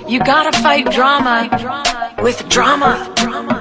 You gotta fight drama with drama.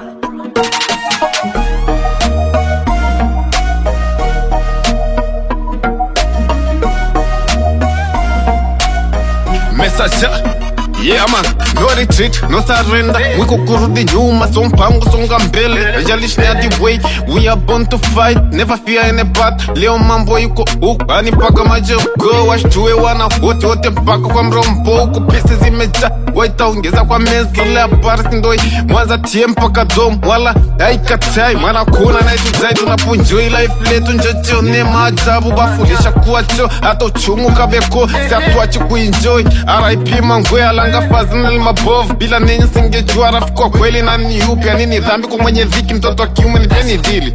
Messenger Yeah man, no retreat, no surrender Wiko kurudi nyuma, so mpango songa mbele Haijalishi ni hadi way, we are born to fight Never fear any path, leo mambo yuko huku Ani mpaka majogo, washtue wana wote wote mpaka kwa mrombo Huku pisi zimejaa, waitaongeza kwa meza Lea bars ndoi, mwanza tie mpaka dom Wala haikatai, mwana kuna na itu zaidi Unaponjoi life letu njojione maajabu Bafulisha kuwa cho, hata uchungu kabeko Si hatuachi kuenjoy, RIP mangwe alanga fazinal mabovu Bila ninyi singejua rafiki kwa kweli na ni yupi Anini dhambi kwa mwenye dhiki mtoto wa kiume nipeni dili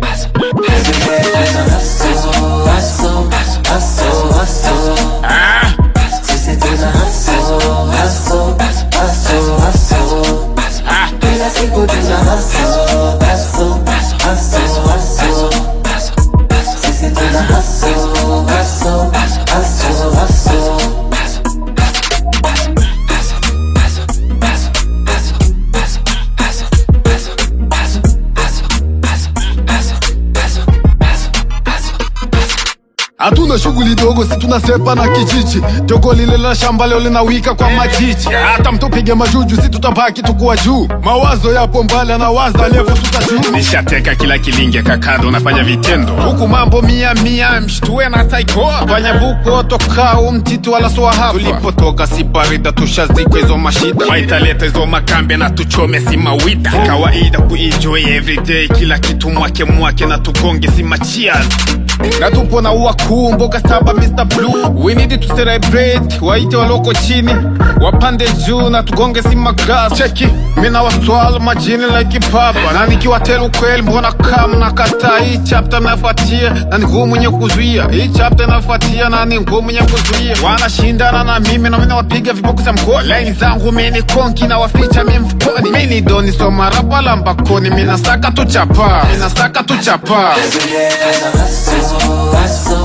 Ah! Ah! Hatuna shughuli dogo, si tunasepa na kijiji. Jogo lile la shamba leo linawika kwa majiji. Hata mtupige majuju, si tutabaki tukuwa juu. Mawazo yapo mbali, anawaza levo tutajuu. Nishateka kila kilinge kakado, nafanya vitendo huku, mambo mia mia, mshtue na taiko. Fanya buko toka umtitu wala swa hapa. Tulipotoka si barida, tushazikwa hizo mashida. Waitaleta hizo makambe na tuchome si mawida. Si kawaida kuenjoy everyday, kila kitu mwake mwake na tugonge si machias na tupo na wakuu mboga saba Mr. Blue we need to celebrate waite waloko chini wapande juu na tugonge si magas cheki mina waswala majini like papa na nikiwatelu kweli mbona kama na kata hii chapter nafuatia na ni ngumu nye kuzuia hii chapter nafuatia na ni ngumu nye kuzuia wanashindana na mimi na mina wapiga viboko za mkoa laini zangu mini konki na waficha mi mfukoni mini doni soma rapala mbakoni mina saka tu chapa mina saka tu chapa Every day there's a hustle, hustle,